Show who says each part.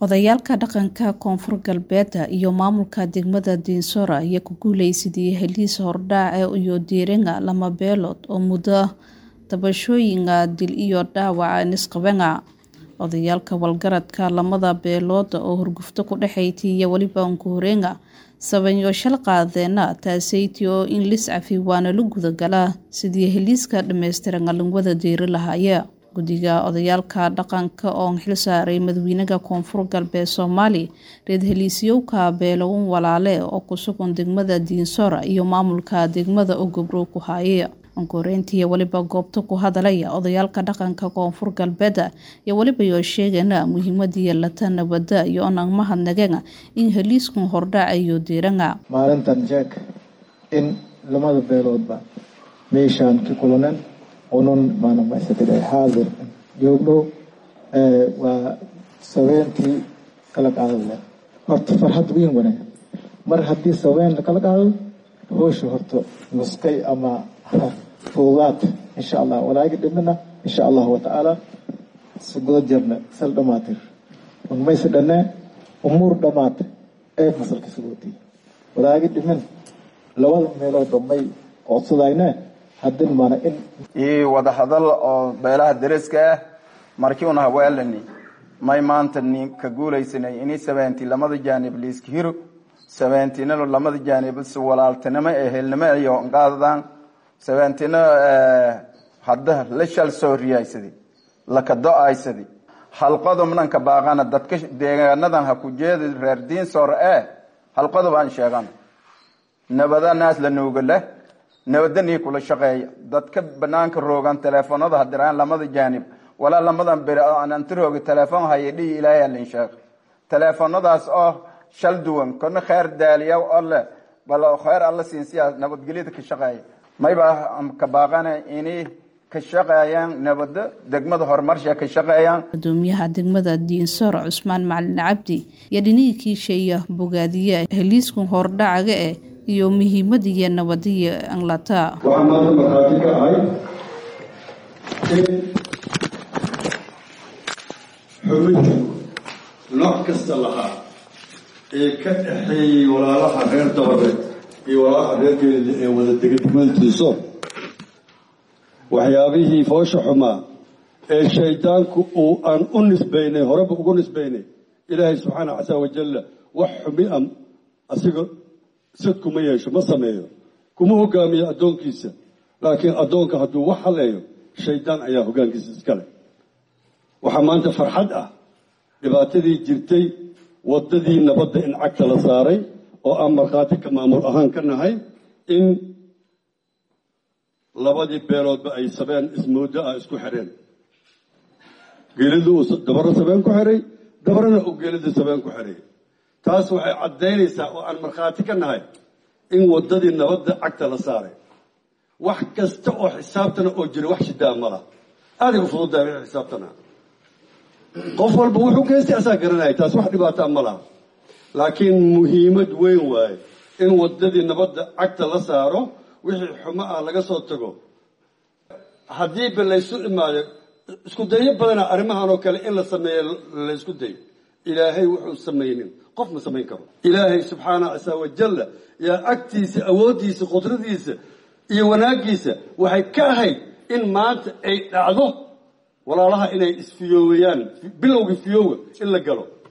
Speaker 1: Odayaalka dhaqanka Koonfur Galbeed iyo maamulka degmada Dinsora ayaa ku guuleysaday heliis hordhac iyo diiringa lama beelood oo muddo tabashooyinka dil iyo dhaawac nisqabenga odayaalka walgaradka lamada beelood oo hurgufto ku dhexayti iyo weliba unkuhorenga sabanyo shal qaadeena taaseyti oo in lis cafi waana la gudagala sidii heliiska dhammaystiran lagwada diiri lahaaya guddiga odayaalka dhaqanka oo xil saaray madaxweynaha koonfur galbeed soomaali reer heliisyowka beelown walaale oo ku sugan degmada diinsora iyo maamulka degmada oo gobrow ku haaya onkoreyntii weliba goobta ku hadalaya odayaalka dhaqanka koonfur galbeed iyo weliba yoo sheegana muhiimadii lata nabada iyo onang mahadnageen in heliiskun hordhac iyo diiranga
Speaker 2: maalintan jeeg in lamada beeloodba meeshaan ka kulanen unun maanamaysatay xaadir joogno waa sabeentii kala qaado leh horta farxad weyn wanaag mar haddii sabeen kala qaado hoosha horta nuskay ama fuudaad insha allah walaagi dhimina insha allahu watacaala sugada jarna sal dhamaatir unmayse dhanne umuur dhamaata ee fasalka sugootay walaagi dhimin labada meeloodba may codsadayne haddin mana in
Speaker 3: iyo wadahadal oo beelaha deriska ah markii una haweelani may maanta ni ka guulaysanay ini sabeenti lamada jaanib liiska hiro sabeentinalo lamada jaanib si walaaltinimo ee helnimo iyo qaadadaan sabeentina hadda la shal soo riyaysadi laka do-aysadi halqodobnanka baaqana dadka deegaanadan ha ku jeedi reer diinsoor ee halqodob aan sheegan nabada naas la nuuga leh nabadanii kula shaqeeya dadka banaanka roogan teleefonada hadiraan lamada jaanib walaa lamadan beri ananti roogi teleefon haya dhihi ilaahay alin sheeg teleefonadaas oo shal duwan kana kheer daaliya oo leh bal kheer alla siinsiya nabadgelyada ka shaqeeya mayba ka baaqana inay ka shaqeeyaan nabada degmada horumarsha ka shaqeeyaan
Speaker 1: gudoomiyaha degmada diinsoor cusmaan macalin cabdi iyo dhinihii kiisheeya bogaadiye heliiskun hordhacaga eh iyo muhiimadiiyo nabadiyo anglata
Speaker 4: waxaa maanta markhaati ka ahay in xubintu nooc kasta lahaa ee ka dhexeeyey walaalaha reer dabadeed iyo walaalaha reer geelida ee wada dega degmada diinsoor waxyaabihii foosha xumaa ee shaydaanku uu aan u nisbaynay horeba ugu nisbaynay ilaahay subxaana casa wajalla wax xumi a asiga sad kuma yeesho ma sameeyo kuma hogaamiyo addoonkiisa laakiin addoonka hadduu wax haleeyo shaydaan ayaa hogaankiisa iskale waxaa maanta farxad ah dhibaatadii jirtay waddadii nabadda in cagta la saaray oo aan markhaati ka maamul ahaan ka nahay in labadii beeloodba ay sabeen ismoodo ah isku xireen geelida uu dabaro sabeen ku xiray dabarana uu geelida sabeen ku xiray taas waxay caddaynaysaa oo aan markhaati ka nahay in waddadii nabadda cagta la saaray wax kasta oo xisaabtana oo jira wax shidaa ma laha aaday u fududahay wixii xisaabtana qof walba wuxuu geystay asaa garanaya taas wax dhibaataa ma laha laakiin muhiimad weyn waaye in waddadii nabadda cagta la saaro wixii xumo ah laga soo tago haddiiba laysu imaado isku dayo badana arrimahan oo kale in la sameeyo laysku dayo ilaahay wuxuu samaynin qof ma samayn karo ilaahay subxaana casa wajalla yaa agtiisa awooddiisa qudradiisa iyo wanaaggiisa waxay ka ahayd in maanta ay dhacdo walaalaha inay isfiyoobayaan bilowgii fiyooga in la galo